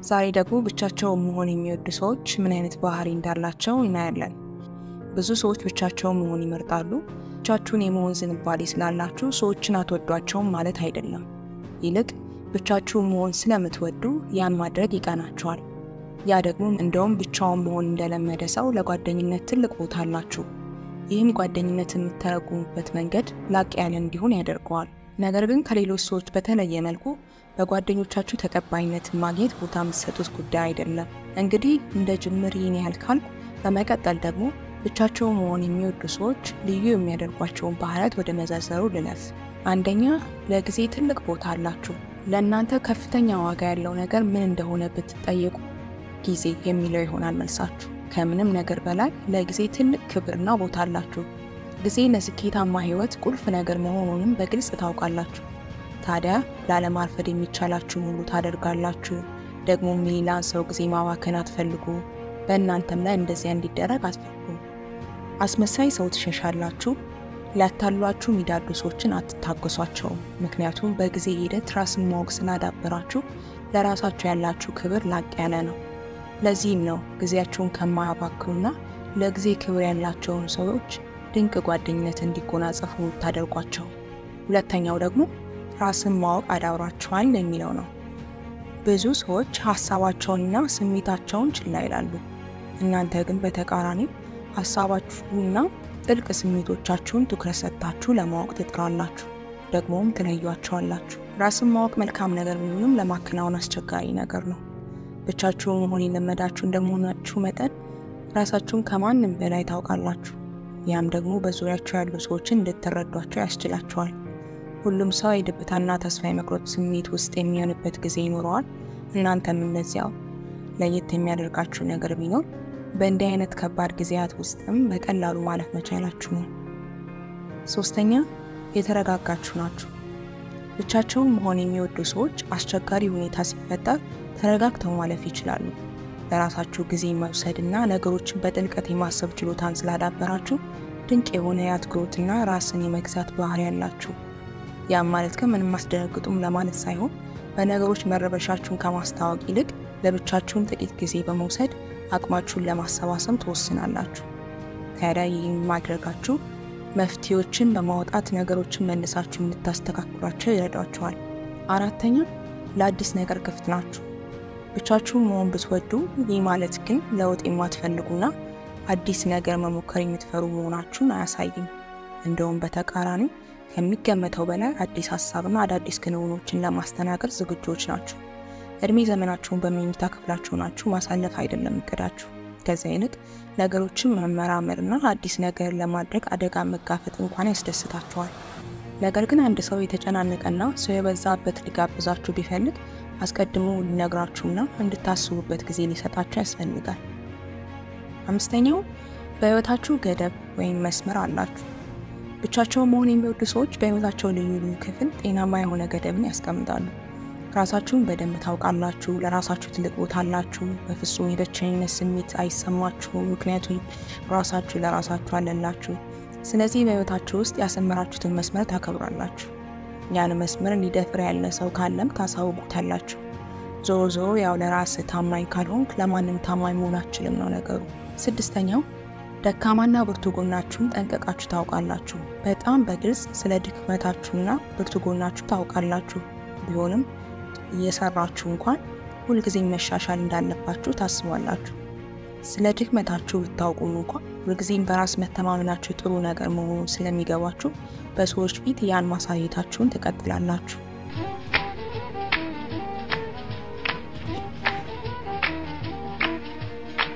ዛሬ ደግሞ ብቻቸውን መሆን የሚወዱ ሰዎች ምን አይነት ባህሪ እንዳላቸው እናያለን። ብዙ ሰዎች ብቻቸውን መሆን ይመርጣሉ። ብቻችሁን የመሆን ዝንባሌ ስላላችሁ ሰዎችን አትወዷቸውም ማለት አይደለም። ይልቅ ብቻችሁን መሆን ስለምትወዱ ያን ማድረግ ይቀናችኋል። ያ ደግሞ እንደውም ብቻውን መሆን እንደለመደ ሰው ለጓደኝነት ትልቅ ቦታ አላችሁ። ይህም ጓደኝነት የምተረጉሙበት መንገድ ላቅ ያለ እንዲሆን ያደርገዋል። ነገር ግን ከሌሎች ሰዎች በተለየ መልኩ በጓደኞቻችሁ ተቀባይነትን ማግኘት ቦታ የምትሰጡት ጉዳይ አይደለም። እንግዲህ እንደ ጅምር ይህን ያህል ካልኩ፣ በመቀጠል ደግሞ ብቻቸውን መሆን የሚወዱ ሰዎች ልዩ የሚያደርጓቸውን ባህሪያት ወደ መዘርዘሩ ልለፍ። አንደኛ፣ ለጊዜ ትልቅ ቦታ አላችሁ። ለእናንተ ከፍተኛ ዋጋ ያለው ነገር ምን እንደሆነ ብትጠየቁ ጊዜ የሚለው ይሆናል መልሳችሁ። ከምንም ነገር በላይ ለጊዜ ትልቅ ክብርና ቦታ አላችሁ። ጊዜ ለስኬታማ ሕይወት ቁልፍ ነገር መሆኑንም በግልጽ ታውቃላችሁ። ታዲያ ላለማርፈድ የሚቻላችሁን ሁሉ ታደርጋላችሁ። ደግሞም የሌላን ሰው ጊዜ ማባከን አትፈልጉ። በእናንተም ላይ እንደዚያ እንዲደረግ አትፈልጉ። አስመሳይ ሰው ትሸሻላችሁ። ሊያታሏችሁ የሚዳዱ ሰዎችን አትታገሷቸውም። ምክንያቱም በጊዜ ሂደት ራስን ማወቅ ስላዳበራችሁ ለራሳችሁ ያላችሁ ክብር ላቅ ያለ ነው። ለዚህም ነው ጊዜያቸውን ከማያባክኑና ለጊዜ ክብር ያላቸውን ሰዎች ድንቅ ጓደኝነት እንዲጎናጸፉ ታደርጓቸው። ሁለተኛው ደግሞ ራስን ማወቅ አዳብራችኋል የሚለው ነው። ብዙ ሰዎች ሀሳባቸውንና ስሜታቸውን ችላ ይላሉ። እናንተ ግን በተቃራኒው ሀሳባችሁና ጥልቅ ስሜቶቻችሁን ትኩረት ሰጥታችሁ ለማወቅ ትጥራላችሁ፣ ደግሞም ትለዩዋቸዋላችሁ። ራስን ማወቅ መልካም ነገር ቢሆንም ለማከናወን አስቸጋሪ ነገር ነው። ብቻችሁን መሆን የለመዳችሁ እንደመሆናችሁ መጠን ራሳችሁን ከማንም በላይ ታውቃላችሁ። ያም ደግሞ በዙሪያችሁ ያሉ ሰዎችን እንድትረዷቸው ያስችላቸዋል። ሁሉም ሰው የድብታና ተስፋ የመቁረጥ ስሜት ውስጥ የሚሆንበት ጊዜ ይኖረዋል። እናንተም እነዚያው። ለየት የሚያደርጋችሁ ነገር ቢኖር በእንዲህ አይነት ከባድ ጊዜያት ውስጥም በቀላሉ ማለፍ መቻላችሁ ነው። ሶስተኛ የተረጋጋችሁ ናችሁ። ብቻቸውን መሆን የሚወዱ ሰዎች አስቸጋሪ ሁኔታ ሲፈጠር ተረጋግተው ማለፍ ይችላሉ። ለራሳችሁ ጊዜ መውሰድና ነገሮችን በጥልቀት የማሰብ ችሎታን ስላዳበራችሁ ድንቅ የሆነ የአትኩሮትና ራስን የመግዛት ባህሪ ያላችሁ። ያም ማለት ግን ምንም አስደነግጡም ለማለት ሳይሆን በነገሮች መረበሻችሁን ከማስታወቅ ይልቅ ለብቻችሁን ጥቂት ጊዜ በመውሰድ አቅማችሁን ለማሰባሰብ ትወስናላችሁ። ታዲያ ይህን ማድረጋችሁ መፍትሄዎችን በማውጣት ነገሮችን መልሳችሁ እንድታስተካክሏቸው ይረዷቸዋል። አራተኛ ለአዲስ ነገር ክፍት ናችሁ። ብቻችሁን መሆን ብትወዱ፣ ይህ ማለት ግን ለውጥ የማትፈልጉና አዲስ ነገር መሞከር የምትፈሩ መሆናችሁን አያሳይም። እንደውም በተቃራኒው ከሚገመተው በላይ አዲስ ሀሳብና አዳዲስ ክንውኖችን ለማስተናገድ ዝግጆች ናችሁ። እድሜ ዘመናችሁን በመኝታ ክፍላችሁ ናችሁ ማሳለፍ አይደለም እቅዳችሁ። ከዚያ ይልቅ ነገሮችን መመራመርና አዲስ ነገር ለማድረግ አደጋ መጋፈጥ እንኳን ያስደስታችኋል። ነገር ግን አንድ ሰው የተጨናነቀና ሰው የበዛበት ሊጋብዛችሁ ቢፈልግ አስቀድሞ ሊነግራችሁና እንድታስቡበት ጊዜ ሊሰጣችሁ ያስፈልጋል። አምስተኛው በሕይወታችሁ ገደብ ወይም መስመር አላችሁ። ብቻቸውን መሆን የሚወዱ ሰዎች በሕይወታቸው ልዩ ልዩ ክፍል ጤናማ የሆነ ገደብን ያስቀምጣሉ። ራሳችሁን በደንብ ታውቃላችሁ። ለራሳችሁ ትልቅ ቦታ አላችሁ። በፍጹም የብቸኝነት ስሜት አይሰማችሁም፣ ምክንያቱም ራሳችሁ ለራሳችሁ አለላችሁ። ስለዚህ በሕይወታችሁ ውስጥ ያሰመራችሁትን መስመር ታከብራላችሁ። ያን መስመር ሊደፍር ያለ ሰው ካለም ታሳውቁታላችሁ። ዞሮ ዞሮ ያው ለራስህ ታማኝ ካልሆንክ ለማንም ታማኝ መሆን አትችልም ነው ነገሩ። ስድስተኛው ደካማና ብርቱ ጎናችሁን ጠንቀቃችሁ ታውቃላችሁ። በጣም በግልጽ ስለ ድክመታችሁና ብርቱ ጎናችሁ ታውቃላችሁ። ቢሆንም እየሰራችሁ እንኳን ሁልጊዜ መሻሻል እንዳለባችሁ ታስባላችሁ። ስለ ድክመታችሁ ብታውቁም እንኳን ሁልጊዜም በራስ መተማመናችሁ ጥሩ ነገር መሆኑን ስለሚገባችሁ በሰዎች ፊት ያን ማሳየታችሁን ትቀጥላላችሁ።